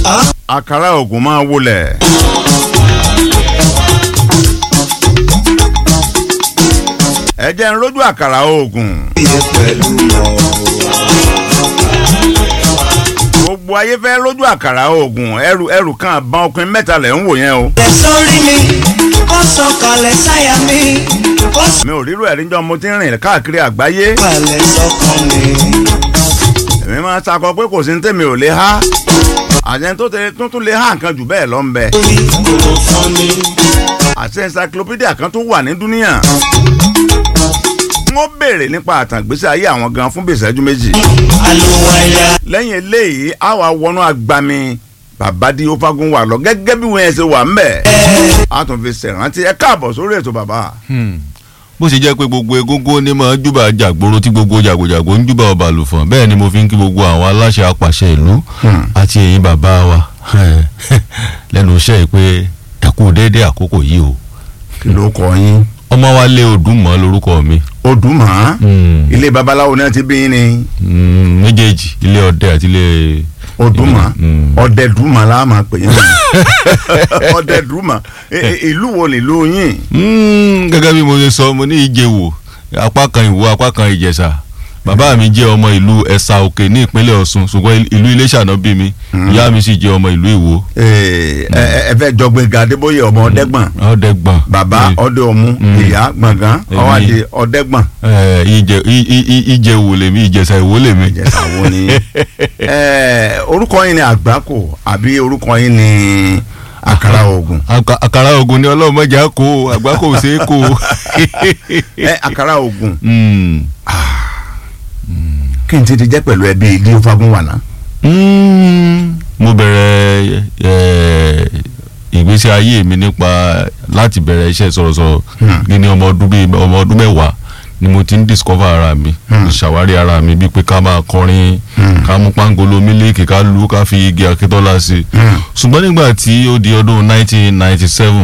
àkàrà ògùn máa wọlẹ̀. ẹ jẹ́ ń rójú àkàrà ògùn. iye pẹ̀lú mọ́. gbogbo ayé fẹ́ rójú àkàrà ògùn ẹrù ẹrù kan àbọn ọkùnrin mẹ́ta lẹ̀ ń wò yẹn o. Lẹ̀ sórí mi, ó sọ̀kalẹ̀ sáyà mi, ó mi ò rírò ẹ̀rí jọ mo ti ń rìn káàkiri àgbáyé. sọ̀kalẹ̀ sọ́kàn mi. èmi máa ń sakọ pé kò sí ní tèmi ò lè há. àjẹn tó tẹ tuntun lè há nǹkan jù bẹ́ẹ̀ lọ ń bẹ. Omi kò fún mi. àti encyclopedia kan tó wà ní dúníyàn. wọ́n béèrè nípa àtàgbésí ayé àwọn gan fún bí ìṣẹ́jú méjì. Àlùwàyà lẹ́yìn eléyìí a wà wọnú agbami babadi ofagun wà lọ gẹ́gẹ́ bí wọ́n yẹn ṣe wà ńbẹ̀. a tún fi ṣèrántí ẹ káàbọ̀ sórí ètò bàbá. bó ṣe jẹ́ pé gbogbo egúngún ní máa júbà jàgbóró tí gbogbo jàgòjàgò ń júbà ọba àlùfọ̀n bẹ́ẹ̀ ni mo fi ń kí gbogbo àwọn aláṣẹ apàṣẹ ìlú àti ẹ̀yin bàbá wa lẹ́nu iṣẹ́ yìí pé ẹ kú déédéé àkókò yìí o kí ló kọ yín. ọmọ wa lé odùmọ̀ lórúkọ mi odùmọ̀ Mm. ilé babaláwo náà ti bí yín ni Mm, méjèèjì ilé ọdẹ àti ilé odùmọ̀ Mm. ọ̀dẹ̀dùmọ̀ la máa pè yín ọ̀dẹ̀dùmọ̀ I- i- ìlú wo nílùú yín. Mm, gẹ́gẹ́ bí mo ṣe sọ mo ní ìjẹ̀wò apá kan ìwò apá kan ìjẹ̀ṣà bàbá mi jẹ́ ọmọ ìlú ẹ̀sà òkè ní ìpínlẹ̀ ọ̀ṣun ṣùgbọ́n ìlú iléṣà náà bí mi ìyá mi sì jẹ́ ọmọ ìlú ìwò Ee, ẹ ẹ- ẹ fẹ́ jọgbìn gàdébóyè ọmọ ọ̀dẹ́gbọ̀n ọ̀dẹ́gbọ̀n bàbá ọdẹ ọmú ìyá gbọ̀ngàn Èmi. ọwádìí ọ̀dẹ́gbọ̀n. ẹ ìjẹ ì- ì- ì- ìjẹ̀wò lèmi ìjẹ̀ṣà ìwò lèmi ìjẹsà wo ni ẹ orúkọ yín ni àgbákò àbí orúkọ yín ni àkàrà ògùn Àkà- àkàrà ogun ni ọlọ́run mọ̀jà kó àgbá kò ṣeé kó ẹ àkàrà ògùn Mm. kí n ti ti jẹ́ pẹ̀lú ẹbí ilé fagun wà ná. Mm. mo bẹ̀rẹ̀ ẹ̀, ìgbésí ayé mi nípa láti bẹ̀rẹ̀ iṣẹ́ sọ̀rọ̀sọ̀rọ̀ ní ní ọmọ ọdún bíi ọmọ ọdún mẹ́wàá ni mo ti ń discover ara mi mo ṣàwárí ara mi bíi pé ká máa kọrin ká mú pangolo mílíkì ká lu ká fi igi akíntọ́lá sí i ṣùgbọ́n nígbà tí ó di ọdún 1997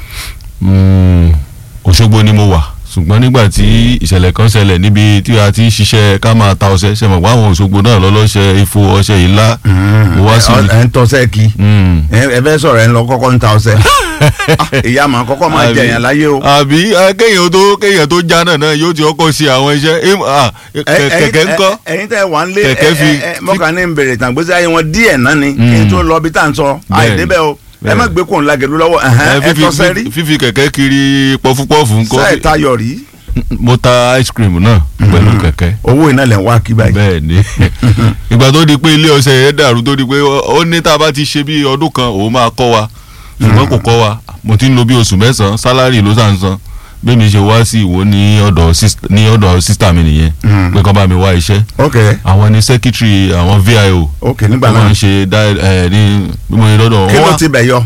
mm, Òṣogbo ni mo wà ṣùgbọ́n nígbà tí ìṣẹ̀lẹ̀ kan ṣẹlẹ̀ níbi tí a ti ń ṣiṣẹ́ ká máa ta ọṣẹ ṣe mọ̀ pé àwọn Òṣogbo náà lọ́lọ́ṣẹ ifo ọṣẹ ìlà mo wá sí ẹ ń tọ́sẹ̀ kí Mm. ẹ ẹ fẹ́ sọ̀rọ̀ ẹ ń lọ kọ́kọ́ ń ta ọṣẹ Ah, ìyá màá kọ́kọ́ máa jẹ yẹn láyé o. àbí eh, kéèyàn tó kéèyàn tó já náà náà yóò ti ọkọ̀ ṣe àwọn iṣẹ́ Im- ah, Ẹ- kẹ- ẹ̀yin- kẹ̀kẹ́ ńkọ́ ẹ- ẹ̀yin tẹ́ wà ń lé Kẹ̀kẹ́ fi- mọ́kà ní bèrè tàǹgbèsè ayé wọn díẹ̀ náà ni kí n tó lọ bí tá à ń sọ Bẹ́ẹ̀ni. àìdébẹ̀ o ẹ Bẹ́ẹ̀ni. má gbé kóun lagẹ̀lú lọ́wọ́ ẹ̀hẹ́n, Eh, ẹ fífi- tọ́sẹ̀ rí fífi- fífi kẹ̀kẹ́ kiri pọfupọ́ọ̀fù ńkọ́ sẹ́ẹ̀ tayọ̀ rí mo ta ice cream náà pẹ̀lú kẹ̀kẹ́ owó iná lẹ̀ ń wá kí báyìí. bẹ́ẹ̀ ni ìgbà tó di pé ilé ọṣẹ yẹn dàrú tó di pé ó ó ní tá a bá ti ṣe bí ọdún kan òun máa kọ́ wa ṣùgbọ́n kò kọ́ wa mo ti ń lo bí oṣù mẹ́sàn-án sálárì ló sàn san bí mi ṣe wá sí ìwò ní ọ̀dọ̀ sis- ní ọ̀dọ̀ sísítà mi nìyẹn pé kán bá mi wá iṣẹ́ ok àwọn ni secretary àwọn VIO ok nígbà wọ́n máa náà ń ṣe dá ẹ ní bí mo ṣe lọ́dọ̀ kí wọ́n ló wá ti bẹ̀ yọ.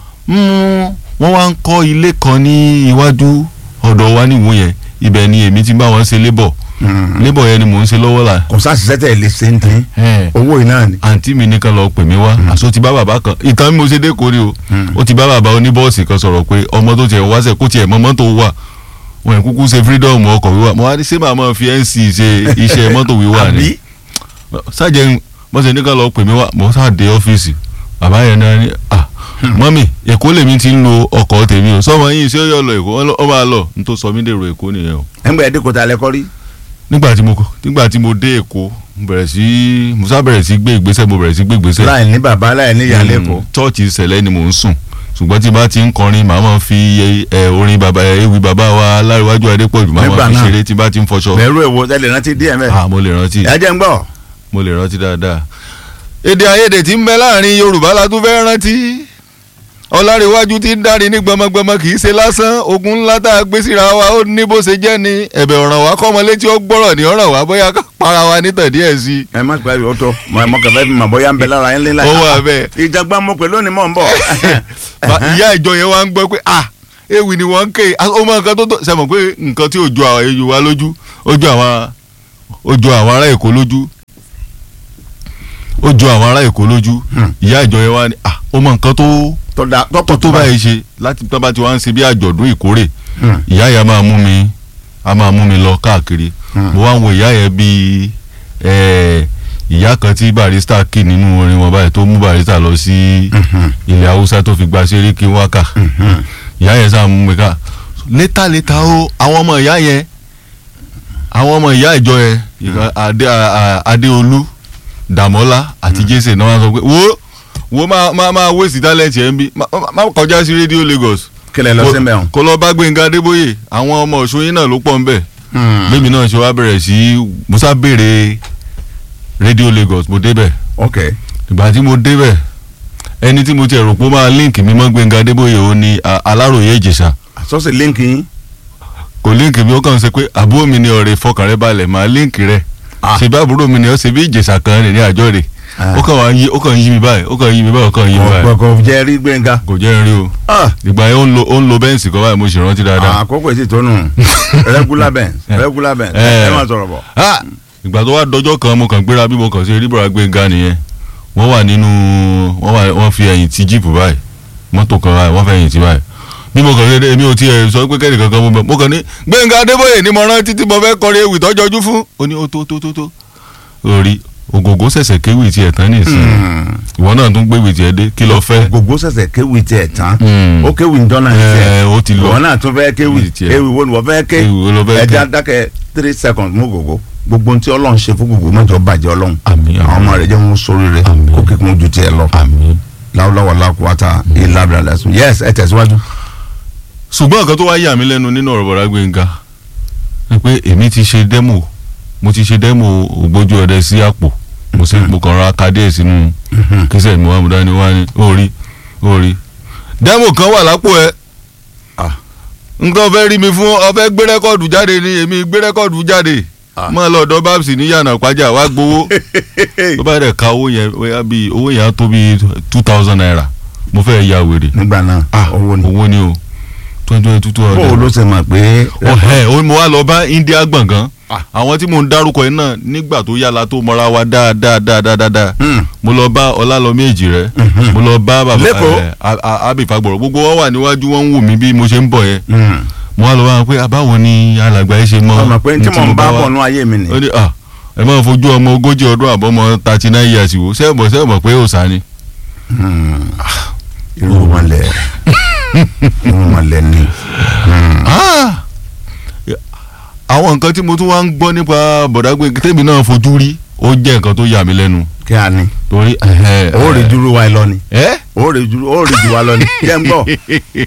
Mm, wọ́n wá ń kọ́ ilé kan ní iwájú ọ̀dọ̀ wa níwò yẹn ibẹ̀ ni èmi ti bá wọn ṣe labour labour yẹn ni mò ń ṣe lọ́wọ́ la kò sáṣiṣẹ́ tẹ̀ lè ṣe ń dín owó iná ni. àǹtí mi nìkan lọ pè mí wá àṣọ ti bá bàbá kan ìtàn mi mo ṣe dé kórè o ó ti bá bàbá oníbọ́ọ̀sì kan sọ̀rọ̀ pé ọmọ tó tiẹ̀ wáṣẹ̀ kó tiẹ̀ mọ́ mọ́tò wà wọn kúkú ṣe freedom ọkọ̀ wíwà mo wá ní ṣé màá máa fi nc ṣe iṣẹ́ mọ́tò wíwà ni àbí sáàjẹ́ mo ṣe nìkan lọ pè mí wá mo sáà dé ọ́fíìsì bàbá yẹn náà ní à mọ́mì èkó lèmi ti ń lo ọkọ̀ tèmi o sọmọ yìí ṣé ó yọ lọ èkó ó máa lọ n tó sọ mí dèrò èkó nìyẹn o ẹgbẹ́ ẹ̀dínkù ta lẹ́kọ́ rí. nígbà tí mo nígbà tí mo dé èkó mo bẹ̀rẹ̀ sí mo sá bẹ̀rẹ̀ sí gbé ìgbésẹ̀ mo bẹ̀rẹ̀ sí gbé ìgbésẹ̀ láì ní bàbá láì ní ìyá lẹ́kọ̀ọ́. chọ́ọ̀chì ìṣẹ̀lẹ̀ ni mò ń sùn ṣùgbọ́n tí bá ti ń kọrin màá máa fi ẹ, orin bàbá ewì bàbá wa láríwájú adépọ̀jù màá Nígbà máa fi náà. ṣeré tí bá ti ń fọṣọ bẹ̀rù èwo tẹ́lẹ̀ rántí díẹ̀ mẹ́. ah mo lè rántí ẹ jẹ́ ń gbọ́. mo lè rántí dáadáa. èdè àìyedè tí ń bẹ láàrin yorùbá la tún fẹ́ rántí ọlárẹ̀wájú tí ń dárí ní gbọmọgbọmọ kì í ṣe lásán ogun ńlá tá a gbé síra wa ó ní bó ṣe jẹ́ ni ẹ̀bẹ̀ ọ̀ràn wa kọ́ ọmọ létí ó gbọ́rọ̀ ní ọ̀ràn wa bóyá ká para wa nítàn díẹ̀ sí i. ẹ má gbà yóò tó mọ kẹfẹ fi mọ bóyá ń bẹ lára yín lílá. Ó wà bẹ́ẹ̀. ìjàgbá mo pè lónìí mọ̀ ń bọ̀. Ba- ìyá ìjọ yẹn wá ń gbọ́ pé ah ewì ni wọ́n ń ké ó mọ nǹkan tó tó sẹ́mọ̀ pé nǹkan tí ó jọ àwọn èyí wa lójú ó jọ àwọn ó jọ àwọn ará èkó lójú ó jọ àwọn ará èkó lójú ìyá ìjọ yẹn wá ní ah ó mọ nǹkan tó tọ́da tó tọ́pọ̀ tó báyìí ṣe láti tó bá ti wá ń ṣe bí àjọ̀dún ìkórè ìyá yẹn a máa mú mi a máa mú mi lọ káàkiri mo wá ń wo ìyá yẹn bíi ẹ ìyá kan tí barista kì nínú orin wọn báyìí tó mú barista lọ sí ilẹ̀ haúsá tó fi gba sẹ́ríkì wákà ìyá yẹn sáà mú mi ká létà létà o àwọn ọmọ ìyá yẹn àwọn ọmọ ìyá ìjọ yẹn ìkan adé a- a- adéolú dàmọ́lá àti jésè náà wọ́n sọ pé wo wo máa máa máa wéèsì tálẹ̀tì ẹ̀ ń bí má- má má kọjá sí rédíò Lagos kílẹ̀ lọ sí mẹ́wọ̀n. kó lọ bá Gbénga Adébóyè àwọn ọmọ Ọ̀ṣun yín náà ló pọ̀ ń bẹ̀ lèmi náà ṣe wá bẹ̀rẹ̀ sí musa béèrè rédíò Lagos mo débẹ̀ ok ìgbà tí mo débẹ̀ ẹni tí mo ti rò pé ó máa líǹkì mi mọ́ Gbénga Adébóyè ó ní a- Aláròyé Ìjẹ̀ṣà àsọ́sì líǹkì yín. kò líǹkì mi ó kàn ṣe pé àbúrò mi ni ọ̀rẹ́ fọkàn rẹ balẹ̀ máa líǹkì rẹ̀ Ah. ṣe bá àbúrò mi ni ó ṣe bí Ìjẹ̀ṣà kan rẹ̀ ní àjọ rẹ̀ Ah. ó kàn wá yí ó kàn yí mi báyìí ó kàn yí mi báyìí ó kàn yí mi báyìí ọ̀pọ̀ kò jẹ́ rí gbẹ̀ngà. kò jẹ́ n rí o Ah, ìgbà yẹn ó ń lo ó ń lo bẹ́ǹsì kan báyìí mo sì rántí dáadáa àkókò èsì tó nù regular benz regular benz Eh. ẹ máa sọ̀rọ̀ bọ̀. Ah! ìgbà tó wá dọjọ́ kan mo kàn gbéra bí mo kàn ṣe rí bọ̀rọ̀ Gbénga nìyẹn wọ́n wà nínú wọ́n wà wọ́n fi ẹ̀yìn ti jíìpù báyìí mọ́tò kan báyìí wọ́n fẹ́ ẹ̀yìn ti báyìí bí mo kàn ṣe dé èmi ò tiẹ̀ sọ pé kẹ́nìkan kan mo bẹ̀ mo kàn ní Gbénga Adébóyè ni mo rántí tí mo fẹ́ kọrin ewì tọ́jọ́jú fún ó ní ó tó tó tó tó orí ògògó ṣẹ̀ṣẹ̀ kéwì tiẹ̀ tán nìsín ìwọ náà tún gbéwì tiẹ̀ dé kí lọ fẹ́ gbogbo sẹ̀sẹ̀ kéwì tiẹ̀ tán Mm. ó kéwì ń dọ́nà Ẹ, tiẹ̀ ó ti lọ. ìwọ náà tún fẹ́ kéwì Kéwì tiẹ̀. kéwì wo ni wọ́n fẹ́ ké Kéwì wo ló fẹ́ ké? ẹja dákẹ́ three seconds mú gbogbo gbogbo ohun tí ọlọ́run ṣe fún gbogbo mọ́jọ bàjẹ́ ọlọ́run Àmín, àmín. àwọn ọmọ rẹ̀ jẹ́ wọn sórí rẹ̀ Àmín. kó kíkún ju tiẹ̀ lọ àmín. láwùláwà lákùúwátà ìlàbìrà lẹ́sùn yes ẹ tẹ̀síwájú. ṣùgbọ́n nǹkan tó wá yà mí lẹ́nu nínú ọ̀rọ̀ bọ̀dá Gbénga ni pé èmi ti ṣe dẹ́mò mo ti ṣe dẹ́mò ògbójú ọdẹ sí àpò mo sì mo kàn ra kadé sínú kíṣẹ́ mi wá mo dání wá ní orí orí dẹ́mò kan wà lápò ẹ Ah. nǹkan fẹ́ rí mi fún ọ fẹ́ gbé rẹ́kọ̀dù jáde ni èmi gbé rẹ́kọ̀dù jáde Ah. mọ́ lọ́dọ̀ babs ní yànnà pàjá wá gbowó tó bá dẹ̀ ka owó yẹn bóyá bíi owó yẹn á tó bíi two thousand naira mo fẹ́ ya wèrè nígbà náà owó ni owó ni o twenty twenty two hundred bó o ló ṣe mọ̀ pé ọ̀hẹ́ ó mo wá lọ bá India gbọ̀ngàn Ah. àwọn tí mò ń dárúkọ yìí náà nígbà tó yára tó mọra wa dáadáa dáadáa dáadáa Hmm. mo lọ bá ọlálọmí èjì rẹ Mhm. mo lọ bá bàbá Lẹ́kọ̀ọ́? ẹ, a- a- Abbey Fagbọ̀rọ̀ gbogbo wọn wà níwájú wọn ń wò mí bí mo ṣe ń bọ̀ yẹn Hmm. mo wá lọ bá wọn pé àbáwo ni alàgbà yìí ṣe mọ ọmọ pé tí ní mò ń bá wá?" bọ̀ nú ayé mi ni ó ní à ẹ máa fojú ọmọ ogójì ọdún àbọ̀mọ thirty nine years wò sẹ́ẹ̀bọ̀ sẹ́ẹ̀bọ̀ pé òòsà ni. Hmm. irú wọn lẹ irú wọn lẹ ni Hmm. Ah! àwọn nǹkan tí mo tún wá ń gbọ́ nípa bọ̀dá Gbénga tèmi náà fojú rí ó jẹ́ nǹkan tó yà mí lẹ́nu kí a ní torí ó rè dúró wa lọ ni ẹ ó rè dúró ó rè jù wa lọ ni jẹ́ ń bọ̀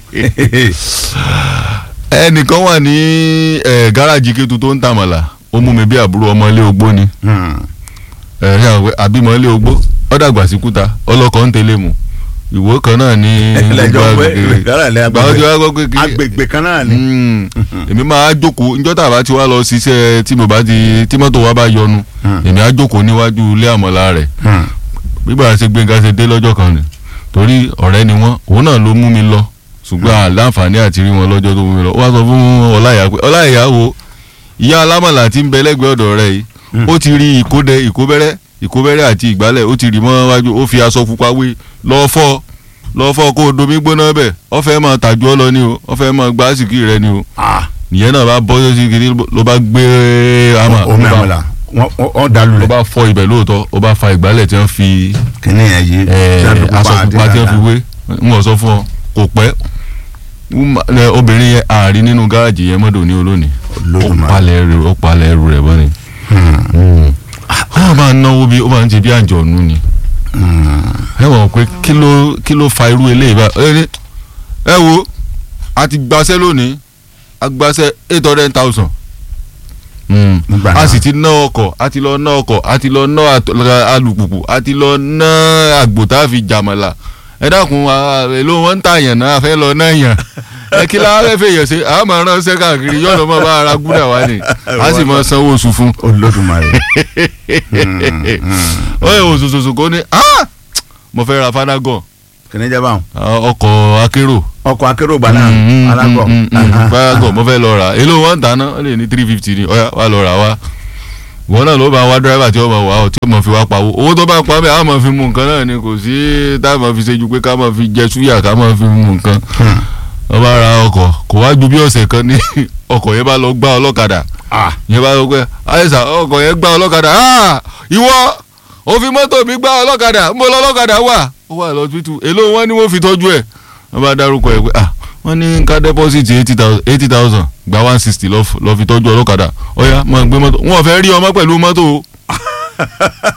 ẹnìkan wà ní ẹ, gáràjì Kétu tó ń tàmàlà ó mú mi bí àbúrò ọmọ ilé ogbó ni Hmm. ẹ ṣe àwọn pé àbímọ ilé ogbó ó dàgbà sí kúta ọlọ́kọ̀ ń tẹ̀lé mu ìwó kan náà ní Ẹlẹ́jọ́ gbogbo pé agbègbè. ìgbàlá ilẹ̀ Gbàgbọ́ tí agbègbè wàá gbọ́ pé kí agbègbè kan náà ni Mm. èmi máa jókòó njọ́ tá a bá ti wá lọ ṣiṣẹ́ tí mo bá ti tí mọ́tò wa bá yọnu Hmm. èmi á jókòó níwájú ilé àmọ́lá rẹ̀ Hmm. gbígbà ṣe Gbénga ṣe dé lọ́jọ́ kan ni torí ọ̀rẹ́ ni wọ́n òun náà ló mú mi lọ ṣùgbọ́n àláǹfààní àti rí wọn lọ́jọ́ tó mú mi lọ ó wá sọ fún ọláìyá pé ọláìyá wo ìyá alámọ̀là tí ń bẹ lẹ́gbẹ̀ẹ́ ọ̀dọ̀ rẹ̀ yìí ó ti rí ìkódẹ ìkóbẹ́rẹ́ ìkóbẹ́rẹ́ àti ìgbálẹ̀ ó ti rí mọ́ wájú ó fi aṣọ pupa wé lọ́ọ́ fọ́ lọ́ọ́ fọ́ kó o domi gbóná bẹ̀ ọ fẹ́ máa tàjú ọ lọ ni o ọ fẹ́ máa gbá sìkì rẹ ni o Ah. nìyẹn náà bá bọ́ sí kiri ló bá gbé àmà omi ló bá- àmàlà wọ́n- wọ́n wọ́n dàlú ló rẹ̀ bá fọ́ ibẹ̀ lóòótọ́ ó bá fa ìgbálẹ̀ tí wọ́n fi kíní yẹn yìí ẹ, tí wọ́n fi aṣọ àti pupa tí wọ́n fi dáadáa. wé ń wọ́n sọ fún ọ kò pẹ́ Wúmà- ẹ, obìnrin yẹn àárín nínú gáàjì yẹn mọ́dọ̀ ní olónìí ó Olódùmarè. palẹ̀ ẹrù ó palẹ̀ ẹrù rẹ̀ bọ́ni. Hmm. ó máa ń náwó bí ó máa ń ṣe bí àjọ̀nù ni Hmm. ẹ mọ̀ pé kí ló kí ló fa irú eléyìí bá ẹ ní ẹ wo a ti gbaṣẹ́ lónìí a gbaṣẹ́ eight hundred thousand Nígbà a náà. sì ti ná ọkọ̀ a ti lọ ná ọkọ̀ a ti lọ ná àt- alùpùpù a ti lọ ná àgbò tá a fi jàmàlà ẹ dákun a- èló wọn ń tààyàn náà a fẹ́ lọ náà yàn ẹ kí la fẹ́ fèèyàn ṣe a máa ránṣẹ́ káàkiri yọ̀ọ́ lọ́ mọ́ bá ara gúdà wá ni a sì máa sanwó oṣù fún Olódùmarè ó yẹ oṣooṣù kó ní "Ah! mo fẹ́ ra fanagan kíní jẹ́ báwọn ọkọ̀ akérò ọkọ̀ akérò gbà náà alágọ̀ fanagan mo fẹ́ lọ rà èló wọn ń tà náà ó lè ní three fifty ni ọ̀yà wà lọ rà wá wọn náà ló bá wá dírẹ́bà tí ó máa wà ó tí ó máa fi wá pawó owó tó bá pa bẹ́ẹ̀ á máa fi mú nǹkan náà ni kò sí tá a máa fi ṣe ju pé ká máa fi jẹ súyà ká máa fi mú nǹkan wọ́n bá ra ọkọ̀ kò wá ju bí ọ̀sẹ̀ kan ní ọkọ̀ yẹn bá lọ gbá ọlọ́kadà Ah. yẹn bá lọ pé àyẹ̀sà ọkọ̀ yẹn gbá ọlọ́kadà "Ah! ìwọ ó fi mọ́tò mi gbá ọlọ́kadà ń bọ́ lọ́lọ́kadà wà ó wà lọ́sibítù èló wọn ni wọ́n fi tọ́jú ẹ̀ wọ́n bá dárúkọ ẹ̀ pé ah wọ́n ní ká deposit eighty thousand eighty thousand gba one sixty lọ́ fi tọ́jú ọlọ́kadà ọ̀ya máa gbé mọ́tò wọn ò fẹ́ rí ọmọ pẹ̀lú mọ́tò o